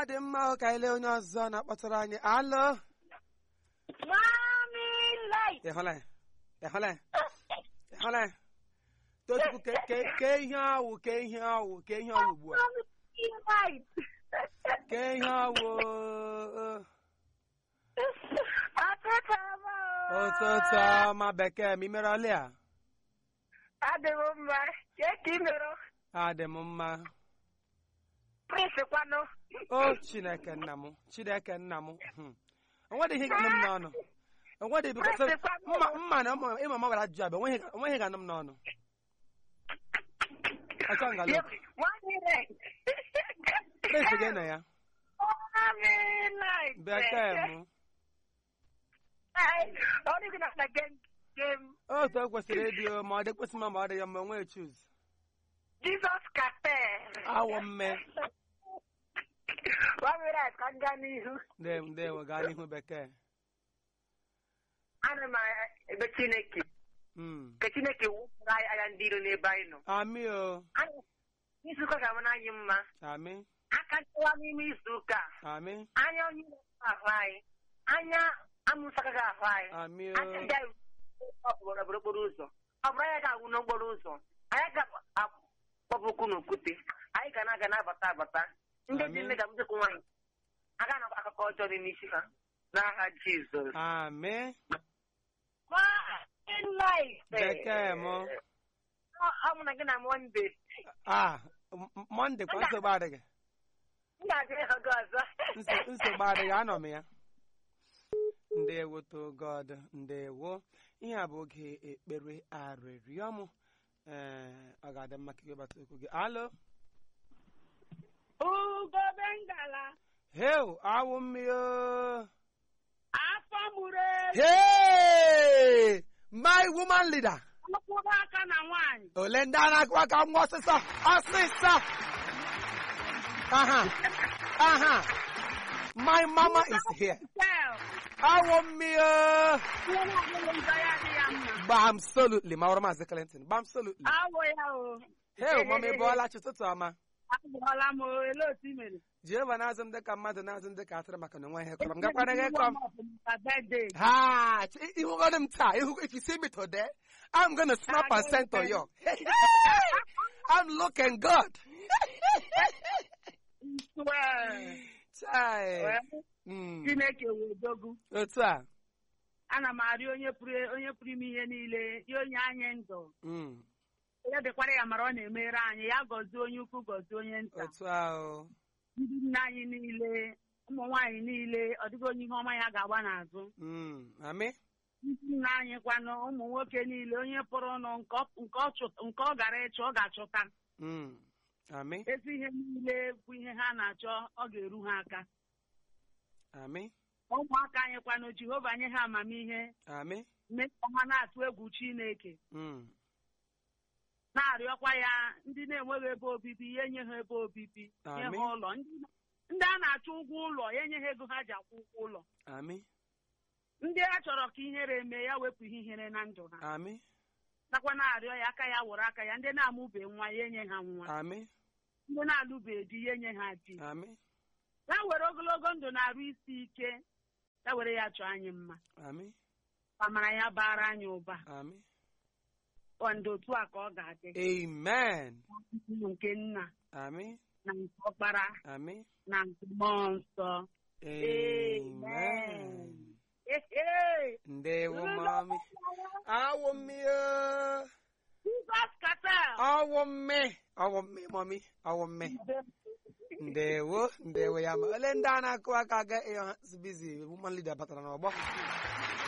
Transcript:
dị mma ka anyị lee onye ọzọ na-akpọtụrụ anyị alụ Mami light. ịhụla ya ịhụla ya ịhụla ya tochukwu ke ke- ke ihe awụ ke ihe awụ ke ihe awụ ugbu a Mami light. ke ihe awụ uh, Ọtụtụ ọma. ụtụtụ ọma bekee ma imere ọlị a Adị m mma. Chee ka ị mere. adị m mma Prince kwanụ. o chineke nna m chineke nna m hmm. onwedị ihe ga-anụ m n'ọnụ onwedị biko sị- mma mma na ụmụ- ịma ma gwara ajụjụ abịa onweghị onweghị ga-anụ m n'ọnụ ọchọ ngalụ Mami light. prince gị na ya Mami light. bekee m Ọ dịghị na na game game. otu o kwesịrị ịdị o, ma ọ dị kwesị mma ma ọ dị ya mma onwe chuz Jesus Cafe. awọ mme Mami light ka m gaa n'ihu. ndewo ndewo gaa n'ihu bekee Ana m ebe Chineke. Mm. Ka Chineke wụpụrụ anyị anya ndị iro n'ebe anyị nọ. amị o Anyị- Izu ụka ga-amara anyị mma. amị aka nchewa n'ime izu ụka a. amị anya onye iro ahụ anyị anya amụsa agaghị ahụ anyị amị aka ndị o anyị ọbụrụ okporo ụzọ ọ bụrụ anyị ga-agwụ n'okporo ụzọ anyị ga-akpọpụkwu n'okwute anyị ga na-aga na-abata abata ndị dị Amen. nne ga mjekwu nwaanyị aga na akụkọ ọjọọ dị n'isi ha n'aha Jizọs amị bekee m. ọ mụ na gị na Mọnde ah m- m- mọnde kwa nsogbu adịghị m ga-abịa ịhụ gị ọzọ Nso- nsogbu adịghị anọ m ya ndewo to god ndewo ihe a bụ oge ekpere arịrịọ m ee ọ ga-adị mma ka gị gbata okwu gị alo ugobe ngala heu awụ mmiri afọ mụrụ hey my woman leader mkpụrụ aka na nwaanyị ole ndị a na-akụ aka nwa ọsịsọ ọsịsọ aha aha my mama is here tel awụ mmiri ihe na-adịghị njọ ya dị ya mma gbam solutly ma ọrụ maazị clinton gbam solutly awụ ya o hey mama ịbụọla chi ụtụtụ ọma agụọla m o ele otu i mere jehova na-azụ m dịka mmadụ na-azụ m dịka atụrụ maka na onwe ihe kọrọ m gakwara gị kọm Maka birthday. ha ch- ihugodo m taa ihu if you see me today i'm gonna snap and send to you i'm looking good Well, Chai. well, Mm. Chineke wee dogu otu a ana m arịọ onye pụrụ onye pụrụ ime ihe niile ya onye anyị ndụ Mm. ya dịkwara ya mara ọ na-emere anyị ya gọzie onye ukwu gọzie onye nta otu a o ndị nne anyị niile ụmụ nwaanyị niile ọ dịghị onye ihe ọma ya ga-agba n'azụ Mm. amị ndị nna anyị kwanụ ụmụ nwoke niile onye pụrụ ụnụ nke ọ- nke ọ chụ- nke ọ gara ịchọ ọ ga-achọta Mm. amị ezi ihe niile bụ ihe ha na-achọ ọ ga-eru ha aka amị ụmụaka anyị kwanụ jehova nye ha amamihe amị mee ka ha na-atụ egwu chineke Mm. na-arịọkwa ya ndị na-enweghị ebe obibi ya enye ha ebe obibi nye ha Amen. ụlọ ndị ndị a na-achọ ụgwọ ụlọ ya enye ha ego ha ji akwụ ụgwọ ụlọ amị ndị a chọrọ ka ihere mee ya wepụ ihe ihere na ndụ ha amị nakwa na-arịọ ya aka ya wụrụ aka ya ndị na-amụbe nwa ya enye ha nwa amị ndị na-alụbe di ya enye ha di amị ya were ogologo ndụ na-arụ isi ike ya were ya chọọ anyị mma amị amara ya bara anyị ụba amị ọ ndị otu a ka ọ ga-adị amen nke nna amị na nke ọkpara amị na nke mmụọ nsọ amen Ehe! ndewo mami awụ mmiri Jizọs katel ọwụ mme ọwụ mme mami ọwụ mme ndewo ndewo ya ma ole ndị a na-akụ aka ga ịọ ha bizi woman leader batara n'ọgbọ